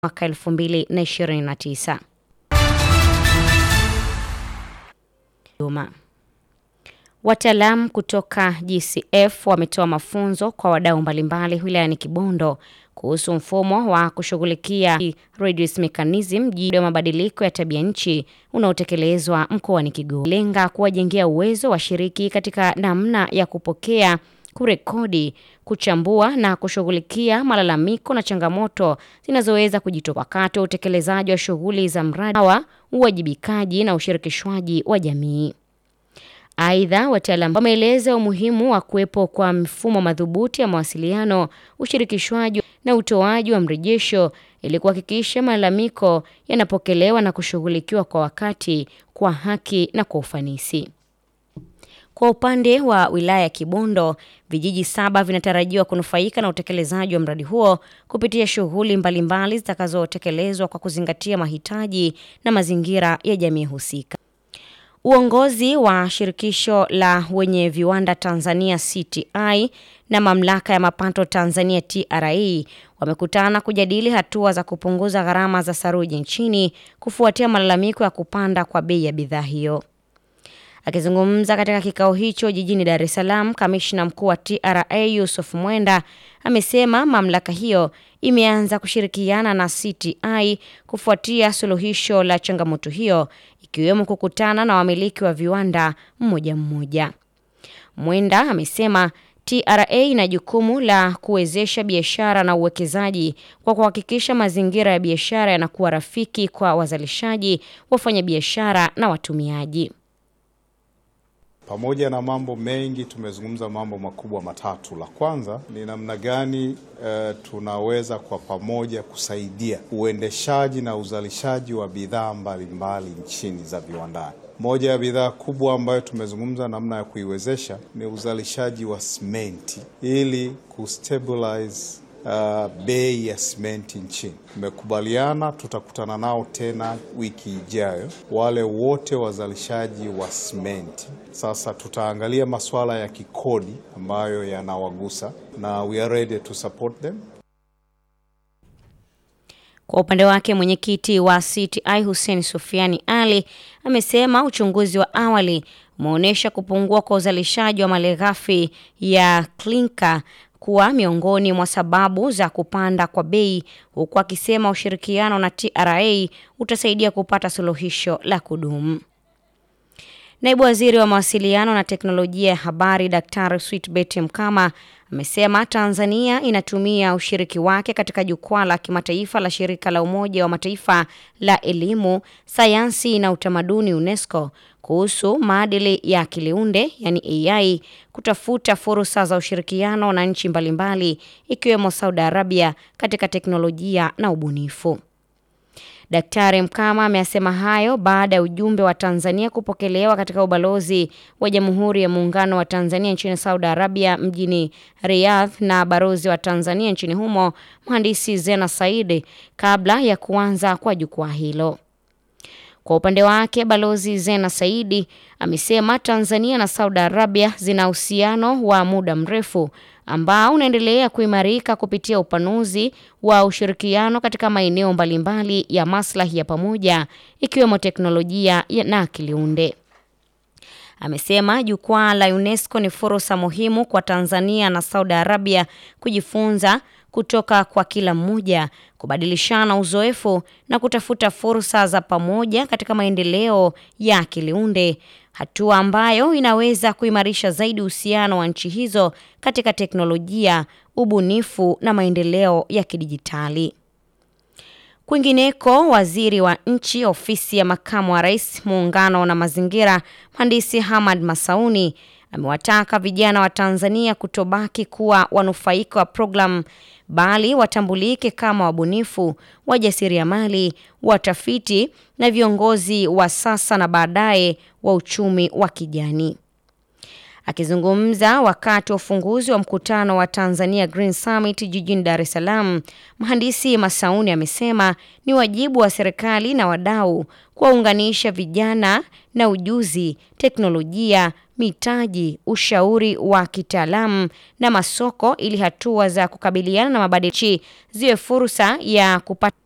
mwaka 2029. Dodoma. Wataalamu kutoka GCF wametoa mafunzo kwa wadau mbalimbali wilayani Kibondo kuhusu mfumo wa kushughulikia reduce mechanism juu ya mabadiliko ya tabia nchi unaotekelezwa mkoani Kigoma, lenga kuwajengea uwezo washiriki katika namna ya kupokea, kurekodi, kuchambua na kushughulikia malalamiko na changamoto zinazoweza kujitokeza wakati wa utekelezaji wa shughuli za mradi wa uwajibikaji na ushirikishwaji wa jamii. Aidha, wataalamu wameeleza umuhimu wa kuwepo kwa mfumo madhubuti ya mawasiliano, ushirikishwaji na utoaji wa mrejesho ili kuhakikisha malalamiko yanapokelewa na kushughulikiwa kwa wakati, kwa haki na kwa ufanisi. Kwa upande wa wilaya ya Kibondo, vijiji saba vinatarajiwa kunufaika na utekelezaji wa mradi huo kupitia shughuli mbalimbali zitakazotekelezwa kwa kuzingatia mahitaji na mazingira ya jamii husika. Uongozi wa shirikisho la wenye viwanda Tanzania CTI na mamlaka ya mapato Tanzania TRA wamekutana kujadili hatua za kupunguza gharama za saruji nchini kufuatia malalamiko ya kupanda kwa bei ya bidhaa hiyo. Akizungumza katika kikao hicho jijini Dar es Salaam, kamishna mkuu wa TRA Yusuf Mwenda amesema mamlaka hiyo imeanza kushirikiana na CTI kufuatia suluhisho la changamoto hiyo ikiwemo kukutana na wamiliki wa viwanda mmoja mmoja. Mwenda amesema TRA ina jukumu la kuwezesha biashara na uwekezaji kwa kuhakikisha mazingira ya biashara yanakuwa rafiki kwa wazalishaji, wafanyabiashara na watumiaji. Pamoja na mambo mengi, tumezungumza mambo makubwa matatu. La kwanza ni namna gani e, tunaweza kwa pamoja kusaidia uendeshaji na uzalishaji wa bidhaa mbalimbali nchini za viwandani. Moja ya bidhaa kubwa ambayo tumezungumza namna ya kuiwezesha ni uzalishaji wa simenti ili kustabilize Uh, bei ya simenti nchini. Tumekubaliana tutakutana nao tena wiki ijayo, wale wote wazalishaji wa simenti. Sasa tutaangalia masuala ya kikodi ambayo yanawagusa na we are ready to support them. Kwa upande wake mwenyekiti wa CTI Hussein Sufiani Ali amesema uchunguzi wa awali umeonyesha kupungua kwa uzalishaji wa malighafi ya klinka kuwa miongoni mwa sababu za kupanda kwa bei, huku akisema ushirikiano na TRA utasaidia kupata suluhisho la kudumu. Naibu Waziri wa Mawasiliano na Teknolojia ya Habari Daktari Switbet Mkama amesema Tanzania inatumia ushiriki wake katika jukwaa la kimataifa la shirika la Umoja wa Mataifa la elimu, sayansi na utamaduni UNESCO kuhusu maadili ya akiliunde yani AI kutafuta fursa za ushirikiano na nchi mbalimbali ikiwemo Saudi Arabia katika teknolojia na ubunifu. Daktari Mkama amesema hayo baada ya ujumbe wa Tanzania kupokelewa katika ubalozi wa Jamhuri ya Muungano wa Tanzania nchini Saudi Arabia mjini Riyadh na balozi wa Tanzania nchini humo Mhandisi Zena Saidi kabla ya kuanza kwa jukwaa hilo. Kwa upande wake Balozi Zena Saidi amesema Tanzania na Saudi Arabia zina uhusiano wa muda mrefu ambao unaendelea kuimarika kupitia upanuzi wa ushirikiano katika maeneo mbalimbali ya maslahi ya pamoja ikiwemo teknolojia na akiliunde. Amesema jukwaa la UNESCO ni fursa muhimu kwa Tanzania na Saudi Arabia kujifunza kutoka kwa kila mmoja, kubadilishana uzoefu na kutafuta fursa za pamoja katika maendeleo ya akiliunde, hatua ambayo inaweza kuimarisha zaidi uhusiano wa nchi hizo katika teknolojia, ubunifu na maendeleo ya kidijitali. Kwingineko, waziri wa nchi ofisi ya makamu wa rais muungano na mazingira, mhandisi Hamad Masauni amewataka vijana wa Tanzania kutobaki kuwa wanufaika wa programu bali watambulike kama wabunifu, wajasiriamali, watafiti na viongozi wa sasa na baadaye wa uchumi wa kijani. Akizungumza wakati wa ufunguzi wa mkutano wa Tanzania Green Summit jijini Dar es Salaam, mhandisi Masauni amesema ni wajibu wa serikali na wadau kuwaunganisha vijana na ujuzi, teknolojia, mitaji, ushauri wa kitaalamu na masoko ili hatua za kukabiliana na mabadiliko ziwe fursa ya kupata